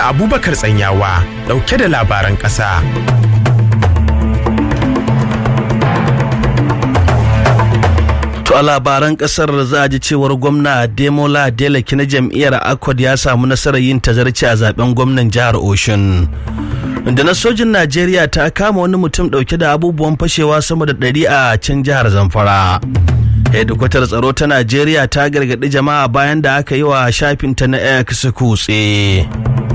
da Abubakar Tsanyawa dauke da labaran ƙasa. To a labaran kasar za a ji cewar gwamna Demola Adeleke na jam'iyyar Accord ya samu nasarar yin tazarci a zaben gwamnan jihar Oshun. Da na sojin Najeriya ta kama wani mutum dauke da abubuwan fashewa sama da ɗari a can jihar Zamfara. hedikwatar tsaro ta Najeriya ta gargaɗi jama'a bayan da aka yi wa shafinta na X kutse.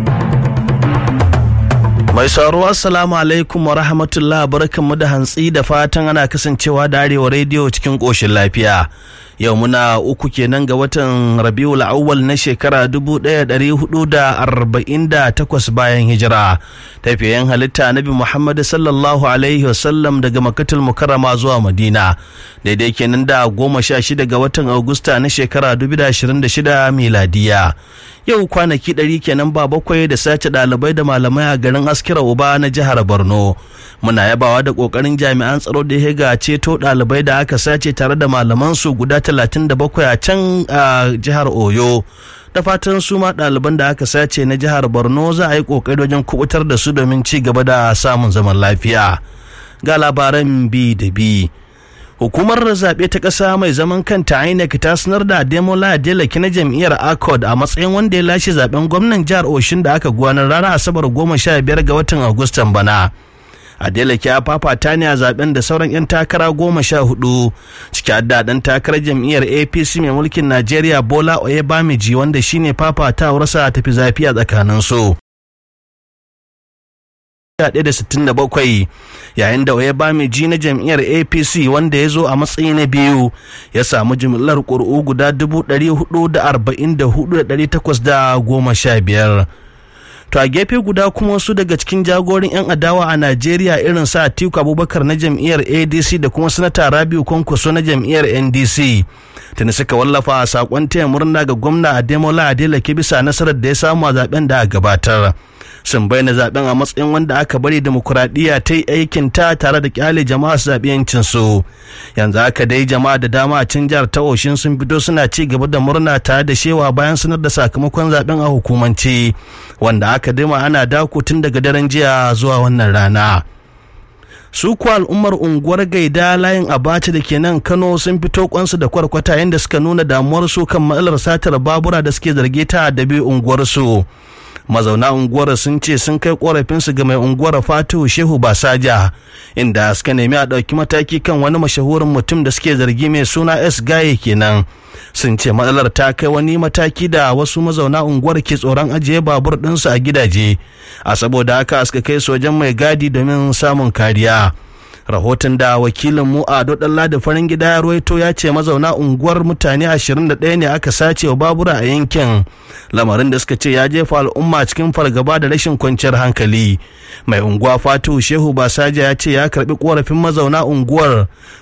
Mai sauraro assalamu alaikum wa rahmatullah barkanmu da hantsi da fatan ana kasancewa da arewa rediyo cikin ƙoshin lafiya. Yau muna uku kenan ga watan Rabiul Awwal na shekara 1448 bayan hijira. Tafiyayen halitta Nabi Muhammad sallallahu alaihi wasallam daga Makkatul Mukarrama zuwa Madina. Daidai kenan da goma sha shida ga watan Agusta na shekara 2026 miladiya. Yau kwanaki ɗari kenan ba bakwai da sace ɗalibai da malamai a garin Askira Uba na jihar Borno. Muna yabawa da ƙoƙarin jami'an tsaro da ya ga ceto ɗalibai da aka sace tare da malamansu guda 37 a can a jihar Oyo. Da fatan su ma ɗaliban da aka sace na jihar Borno za a yi ƙoƙari wajen kubutar da su domin ci gaba da samun zaman lafiya. Ga labaran bi da bi. hukumar zaɓe ta ƙasa mai zaman kanta INEC ta sanar da Ademola Adeleke na jam'iyyar ACORD a matsayin wanda ya lashe zaben gwamnan jihar Oshin da aka gudanar ranar Asabar goma sha biyar ga watan Agustan bana. Adeleke ya fafata ne a zaben da sauran 'yan takara goma sha hudu ciki da ɗan takarar jam'iyyar APC mai mulkin Najeriya Bola Oyebamiji wanda shine fafatawarsa tafi zafi a tsakaninsu. 1967 yayin da ya bami ji na jam'iyyar apc wanda ya zo a matsayi na biyu ya samu jimillar ƙuri'u guda 444,815 to a gefe guda kuma wasu daga cikin jagorin 'yan adawa a najeriya irin sa atiku abubakar na jam'iyyar adc da kuma sanata rabiu kwankwaso na jam'iyyar ndc tuni suka wallafa a sakon taya murna ga gwamna ademola adeleke bisa nasarar da ya samu a zaben da a gabatar sun bayyana zaben a matsayin wanda aka bari demokuraɗiyya ta yi aikin ta tare da kyale jama'a su zaɓi yancin su yanzu haka dai jama'a da dama a can jihar ta oshin sun fito suna ci gaba da murna tare da shewa bayan sanar da sakamakon zaben a hukumance wanda aka dima ana dako tun daga daren jiya zuwa wannan rana su kuwa al'ummar unguwar gaida layin abacha da ke nan kano sun fito kwansu da kwarkwata yadda suka nuna damuwarsu kan matsalar satar babura da suke zarge ta da biyu unguwarsu mazauna unguwar sun ce sun kai korafinsu ga mai unguwar fatihu shehu basaja inda suka nemi a ɗauki mataki kan wani mashahurin mutum da suke zargi mai suna s gaye kenan sun ce matsalar ta kai wani mataki da wasu mazauna unguwar ke tsoron ajiye babur ɗinsu a gidaje a saboda haka suka kai sojan mai gadi domin samun kariya rahoton da wakilin mu a dodalla da farin gida ya ruwaito ya ce mazauna unguwar mutane 21 ne aka sace wa babura a yankin lamarin da suka ce ya jefa al'umma cikin fargaba da rashin kwanciyar hankali mai unguwa fatu shehu basaja ya ce ya karbi korafin mazauna unguwar